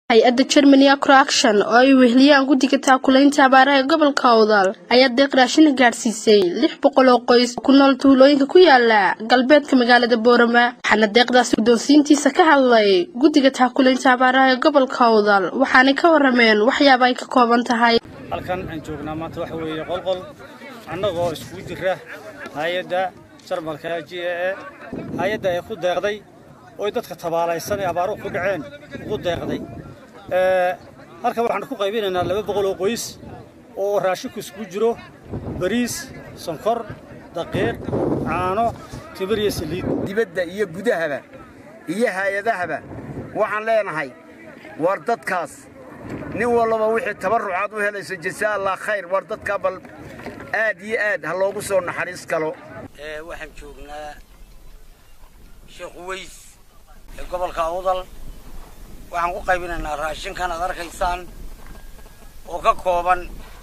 hay-adda germany acroaction oo ay weheliyaan guddiga taakulaynta abaaraha ee gobolka awdal ayaa deeq raashina gaadhsiisay lix boqol oo qoys ku nool tuulooyinka ku yaala galbeedka magaalada boorama waxaana deeqdaasi guddoonsiintiisa ka hadlay guddiga taakulaynta abaaraha ee gobolka awdal waxaanay ka warameen waxyaaba ay ka kooban tahay halkan aan joognaa maanta waxa weeye qolqol annagoo iskugu jira hay-adda jarmalka g e e hay-adda ay ku deeqday oy dadka tabaalaysan ee abaaruhu ku dhaceen ugu deeqday halkan waxaan ku qaybinaynaa laba boqol oo qoys oo raashinku iskugu jiro bariis sonkor daqiiq caano timir iyo saliid dibadda iyo gudahaba iyo hay-adahaba waxaan leenahay war dadkaas nin walaba wixii tabarrucaad u helayso jasaa allah khayr war dadkaa bal aad iyo aad ha loogu soo naxariis galo waxaan joognaa sheekh weys ee gobolka awdal waxaan ku qaybinaynaa raashinkan aad arkaysaan oo ka kooban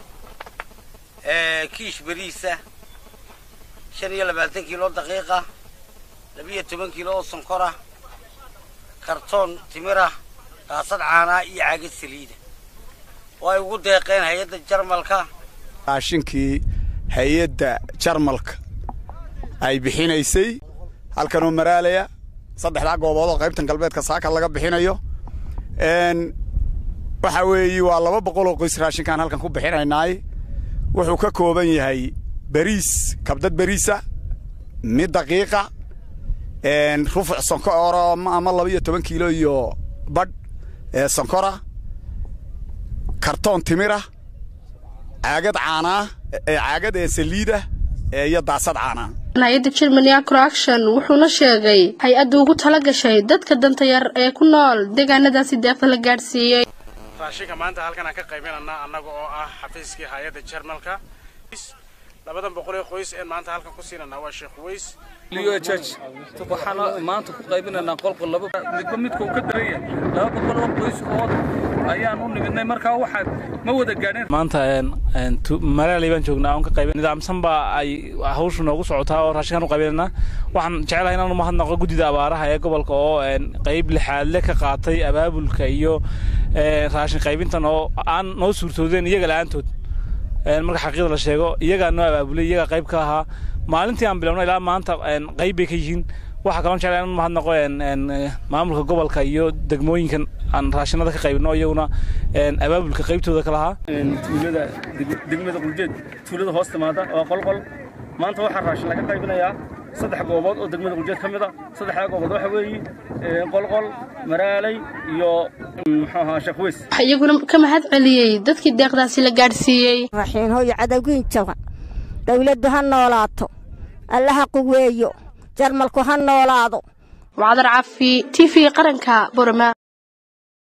kiish beriisa shan iyo labaatan kiilo daqiiqa labiyo toban kiilo oo sonkora kartoon timirah daasad caanaa iyo caagad saliida oo ay ugu deeqeen hay-adda jarmalka raashinkii hay-adda jarmalka ay bixinaysay halkanoo maraalaya saddexdaa goobood oo qaybtan galbeedka saaka laga bixinayo waxa weeye waa laba boqol oo qoys raashinkaan halkan ku bixinaynaay wuxuu ka kooban yahay beriis kabdad beriisa mid daqiiqa rufuc sonkor ama laba iyo toban kiilo iyo badh sonkora kartoon timirah caagad caanaa caagad ee saliidah iyo daasad caanaa hay-adda germany acroaction wuxuuna sheegay hay-adda ugu tala gashay dadka danta yar ee ku nool deegaanadaasi deeqda la gaadhsiiyey raashinka maanta halkan aan ka qaybinanaa annaga oo ah xafiiskii hay-adda jarmalka labadan boqol ee qoys een maanta halkan ku siinanaa waa sheekh weys liyo judge waxaan maanta ku qaybinaynaa qolqol laba midba midka uu ka daran yahay laba boqol oo qoys oo ayaan u nimidnay markaa waxaan ma wada gaadhin maanta malaalay baan joognaa oon ka qaybin nidaamsan baa ay hawshu noogu socotaa oo raashinkan u qaybinaynaa waxaan jecelahay inaan umahadnaqo guddida abaaraha ee gobolka oo qayb lixaadle ka qaatay abaabulka iyo raashin qaybintan oo aan noo suurtoodeen iyaga la'aantood marka xaqiiqda la sheego iyagaa noo abaabulay iyagaa qayb ka ahaa maalintii aan bilowno ilaa maanta qayb bay ka yihiin waxaa kaloo jeclaa in mahadnaqo maamulka gobolka iyo degmooyinkan aan raashinada ka qaybino iyaguna abaabulka qaybtooda ka lahaa tuulada degmada quljeed tuulada hoos timaada waa qolqol maanta waxaa raashin laga qaybinayaa saddex goobood oo degmada quljeed ka mid a saddexdaa goobood waxa weeye qolqol maraalay iyo muxuu ahaa sheekweys waxaa iyaguna ka mahad celiyey dadkii deeqdaasi la gaadhsiiyey raxiin hooyo cadowgiin jaban dawladdu ha noolaato allaha quweeyo jarmalku ha noolaado wacdar cafi t v qaranka borama